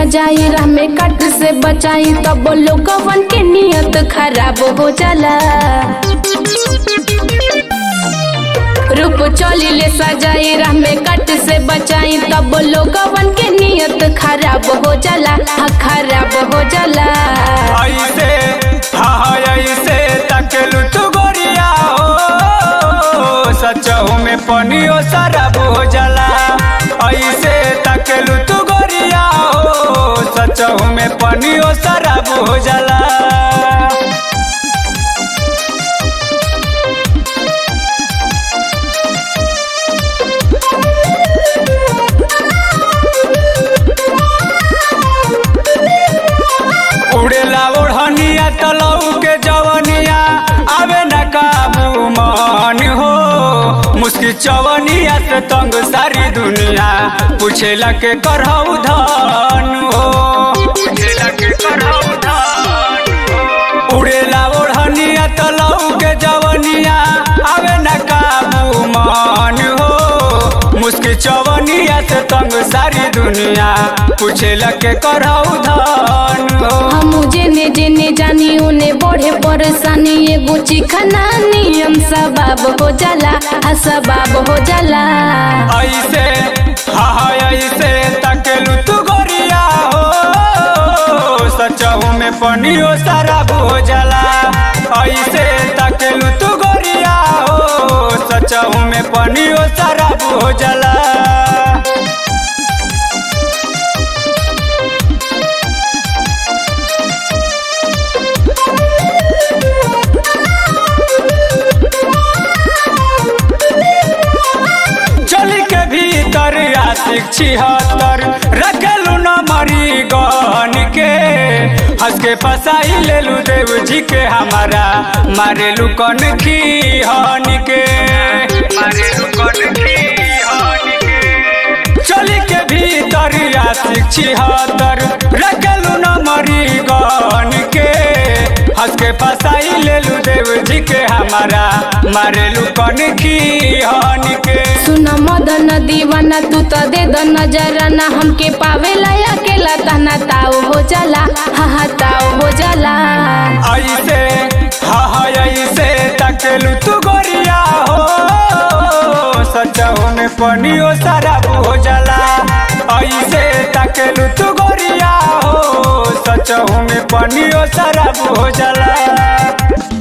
सजाई राह में कट से बचाई तब लोगवन के नियत खराब हो जाला रूप चली ले सजाई राह में कट से बचाई तब लोगवन के नियत खराब हो जाला हाँ खराब हो जाला ऐसे हाँ ऐसे तकलू तू गोरिया हो सचहू में पनियो शराब हो जाला ऐसे तकलू तू गोरिया हो सचहू में पनियो शराब हो जाला उड़ेला ओढ़निया तलऊ के जवनिया आवे न काबू मन हो मुस्की चवनिया से तंग सारी दुनिया पूछेला के करहु धन हो पूछेला के करहु धन हो। उड़ेला ओढ़निया तलऊ के जवनिया आवे न काबू मन हो मुस्की चवनिया से तंग सारी दुनिया पूछेला के करहु धन हो हम जेने जेने जानी उने बढ़े परेशानी एगो चिखना नियम सबाब हो जाला हाँ सबाब हो जाला ऐसे हाँ हाँ ऐसे तकेलू तू गोरिया हो सचहू में पनियो शराब हो जाला ऐसे तकेलू तू गोरिया हो सचहू में पनियो शराब हो जाला चली के भीतर आशिक छिहत्तर रखलू न मरी गहन के हंस के फसाई लेलू देव जी के हमारा मारेलू कन की हन के मारेलू कन की हन के चली के भीतर आशिक छिहत्तर रखलू न मरी गहन के हंस के फसाई लेलू देव जी के हमारा मारेलू कन की हन के सुन मदन दीवाना तू तो दे द नजराना हमके पावेला अकेला तना ताव हो जाला हाँ हाँ ताव हो जाला ऐसे हाँ हाँ ऐसे तकेलू तू गोरिया हो सचहू में पनियो शराब हो जाला ऐसे तकेलू तू गोरिया हो सचहू में पनियो शराब हो जाला